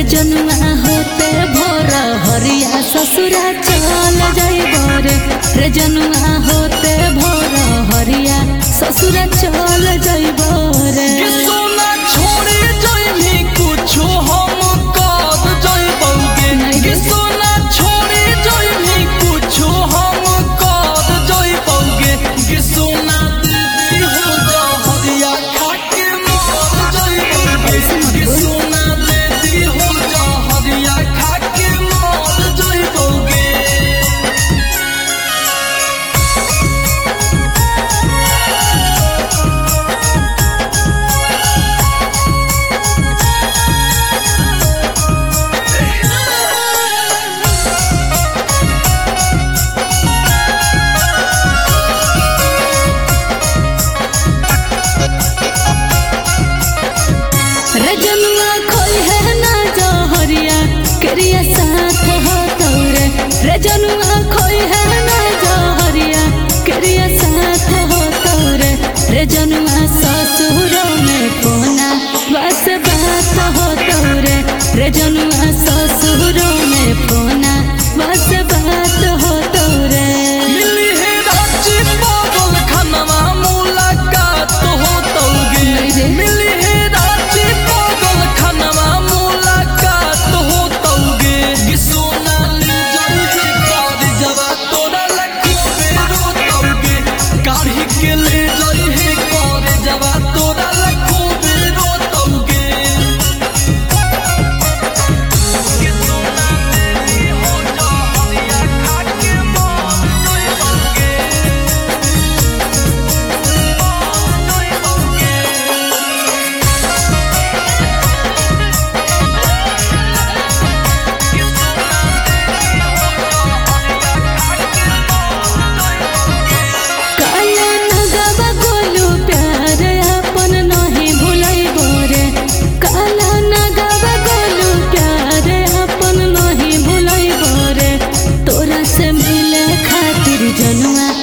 जनुआ होते भोर हरिया ससुरा चल जाइब रे रे जनुआ होते भोर हरिया ससुरा चल जाइब रे कि सोना छोड़े जइनी कुछो हम कर जइबौगे नहीं कि रे। सोना छोड़े जइनी कुछो हम कर जइबौगे कि सोना दीदी हो जा हरिया खाके मर जइबौगे ऐसे मत कि बोल। सोना दीदी हो जा हरिया खाके मर जइबौगे रे जनुआ खोई है ना जो हरिया क्रिया साथ हो तोरे रे जनुआ खोई है ना जो हरिया क्रिया साथ हो तोरे रे जनुआ ससुरों में कोना बस बात हो तोरे रे जनुआ ससुरों में कोना बस बात हो तोरे मिली है रांची पागल खनवा मुलाकात हो तौगे नहीं रे। मिली है रांची पागल खनवा मुलाकात हो तौगे कि सोना ले जाई कार जवा तोरा लखो बेरो तौगे काढ़ी के ले जाई है कार जवा तोरा लखो बेरो तौगे कि सोना ले हो जा हरिया खाके मार जोई तौगे काला नगवा गोलू प्यार अपन नहीं भुलाइब रे काला नगवा गोलू प्यार अपन नहीं भुलाइब रे तोरा से मिले खातिर जनुआ